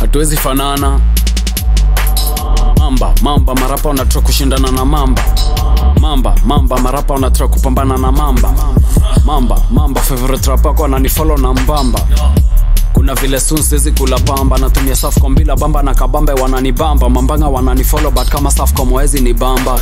hatuwezi fanana mamba mamba marapa wanatoka kushindana na mamba mamba mamba marapa wanatoka kupambana na mamba mamba mamba favorite rap wako ananifollow na mbamba kuna vile sun siwezi kula pamba natumia safcom bila bamba na kabambe wananibamba mambanga wananifollow but kama safcom wezi ni bamba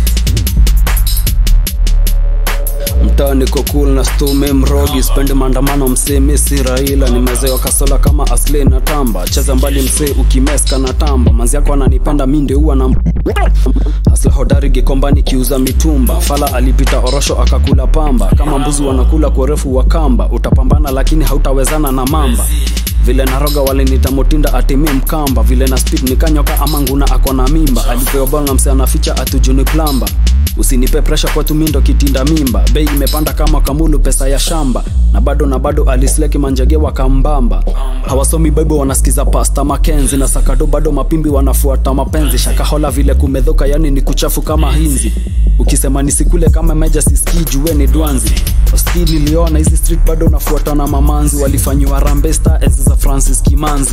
mtaa niko cool na stume mrogi spendi maandamano msee mi si raila nimezewa kasola kama asli na tamba cheza mbali msee ukimeska na tamba manzi yako ananipenda mi ndio huwa na asla hodari gikombani kiuza mitumba fala alipita orosho akakula pamba kama mbuzi wanakula kwa urefu wa kamba utapambana lakini hautawezana na mamba vile naroga walinita motinda atimi mkamba vile na speed nikanyoka ama nguna ako na mimba alipewa bol na mse anaficha atujuni plamba usinipe presha kwa tumindo kitinda mimba bei imepanda kama kamulu pesa ya shamba na bado na bado alisleki manjege wakambamba hawasomi bible wanasikiza pasta makenzi na sakado bado mapimbi wanafuata mapenzi shakahola vile kumedhoka yani ni kuchafu kama hinzi ukisema nisikule kama meja siskii jue ni dwanzi oski niliona hizi street bado nafuata na mamanzi walifanyiwa rambesta enzi za francis kimanzi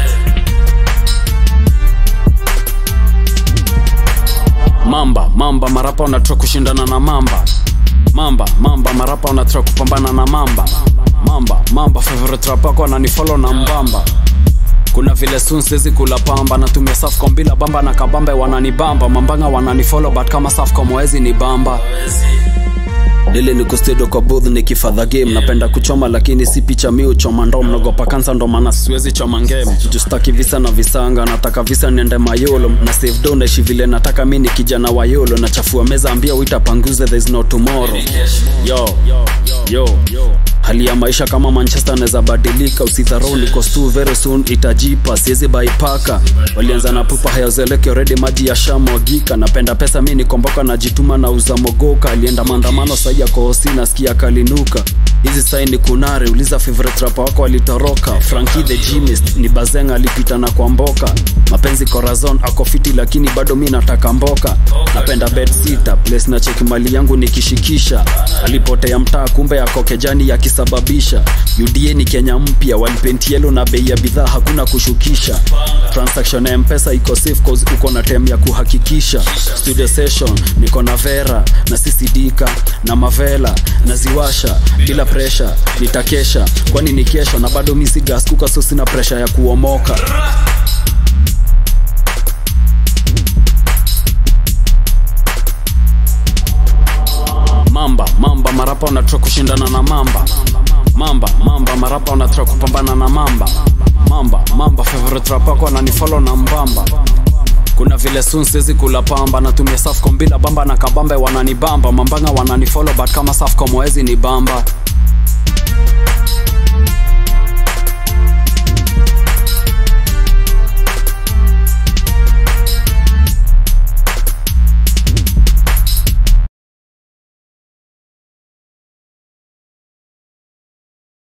mamba mamba marapa wanatoka kushindana na mamba mamba mamba marapa wanatoka kupambana na mamba mamba mamba favorite rap wako ananifollow na mbamba kuna vile sun siwezi kula pamba natumia safcom bila bamba na kabambe wananibamba mambanga wananifollow but kama safcom wezi ni bamba lile ni kustedo kwa booth nikifadha game napenda kuchoma lakini si picha mi uchoma ndo mnogopa kansa ndo maana siwezi choma ngeme justaki visa na visanga nataka visa niende mayolo na save do naishi vile nataka mi ni kijana wa yolo nachafua meza ambia uitapanguze there is no tomorrow yo yo hali ya maisha kama manchester anaweza badilika usidharau niko stu very soon itajipa siwezi baipaka walianza na pupa hayazeleke redi maji ya shamwagika napenda pesa mi nikomboka najituma na uza mogoka alienda maandamano sai ya kohosi nasikia kalinuka hizi sai ni kunare uliza favorite rapa wako alitoroka franki the gymist ni bazeng alipita na kwa mboka mapenzi corazon ako fiti lakini bado mi nataka mboka napenda bed sita place na cheki mali yangu nikishikisha alipotea mtaa kumbe ako kejani yakisababisha uda ni kenya mpya walipentielo na bei ya bidhaa hakuna kushukisha transaction ya mpesa iko safe cause uko na tem ya kuhakikisha studio session niko na vera na sisidika na mavela naziwasha bila presha nitakesha kwani ni kesho na bado misi gas kuka so sina presha ya kuomoka mamba mamba marapa wanatoka kushindana na mamba mamba mamba marapa wanatoka kupambana na mamba mamba mamba favorite rap wako ananifollow na mbamba kuna vile sun siwezi kula pamba natumia safcom bila bamba na kabambe wananibamba mambanga wananifollow but kama safcom wezi ni bamba